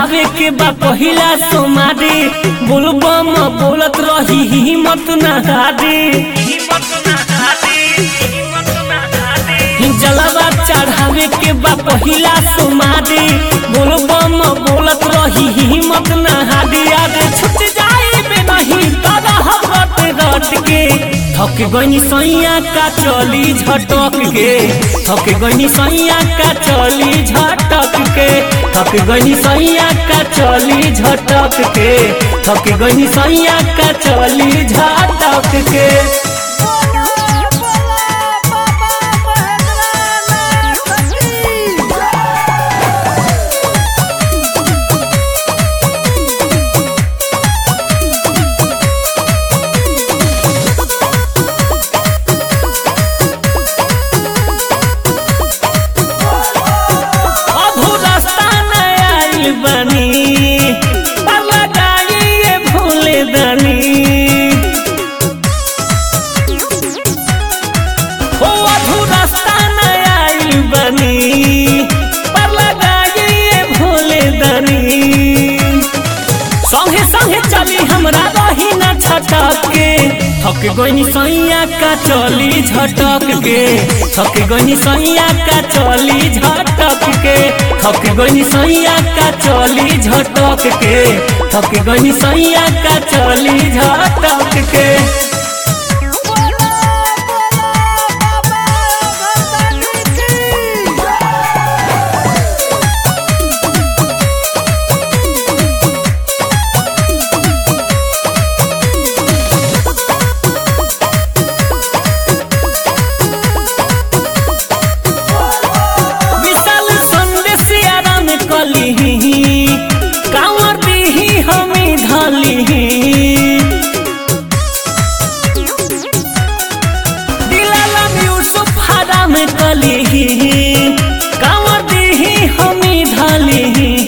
चढ़ावे के बा पहिला सोमारी बोलबम बोलत रही हिम्मत ना हारी जलवा चढ़ावे के बा पहिला सोमारी बोलबम बोलत रही हिम्मत ना हारी अरे छुट जाई बे नहीं दादा हट रट के थक गनी सैया का चली झटक के थक गनी सैया का चली झटक के थक गनी सैया का चली झटक के थक गनी सैया का चली झटक के अभू रास्ता न आइल बनी पाला डालिए भूले दनी ओ अभू रास्ता न आइल बनी पाला डालिए भूले दनी संगे संगे चली हमरा रही न छटक के थक गनी सैया का चली झटक के थक गनी सैया का चली झटक के थक गनी सैया का चली झटक के थक गनी सैया का चली झटक के विशाल संदेश आराम कली कांवर दीही हमी धली दिलालम यूसुफ हराम कली कांवर दीही हमी धली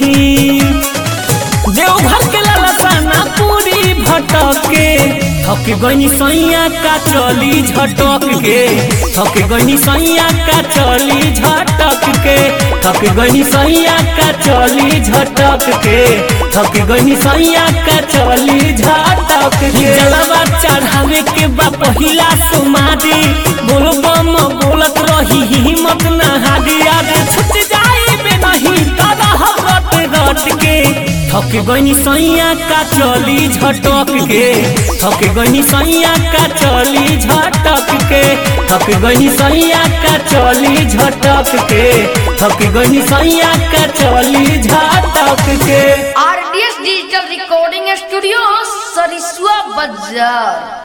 देवघर के ललसाना पूरी भटके थक गनी सैया का चली झटक के थक गनी सैया का चली झटक के थक गनी सैया का चली झटक के थक गनी सैया का चली झटक के जलवा चढ़ावे के बा पहिला सुमारी बोलबम बोलत रही हिम्मत ना हारी अरे छुट जाई बे नहीं दादा हट रट के थक गनी सैया का चली झटक के थक गनी सैया का चली झटक के थक गनी सैया का चली झटक के थक गनी सैया का चली झटक के RDS digital recording studio Sarisua बाजार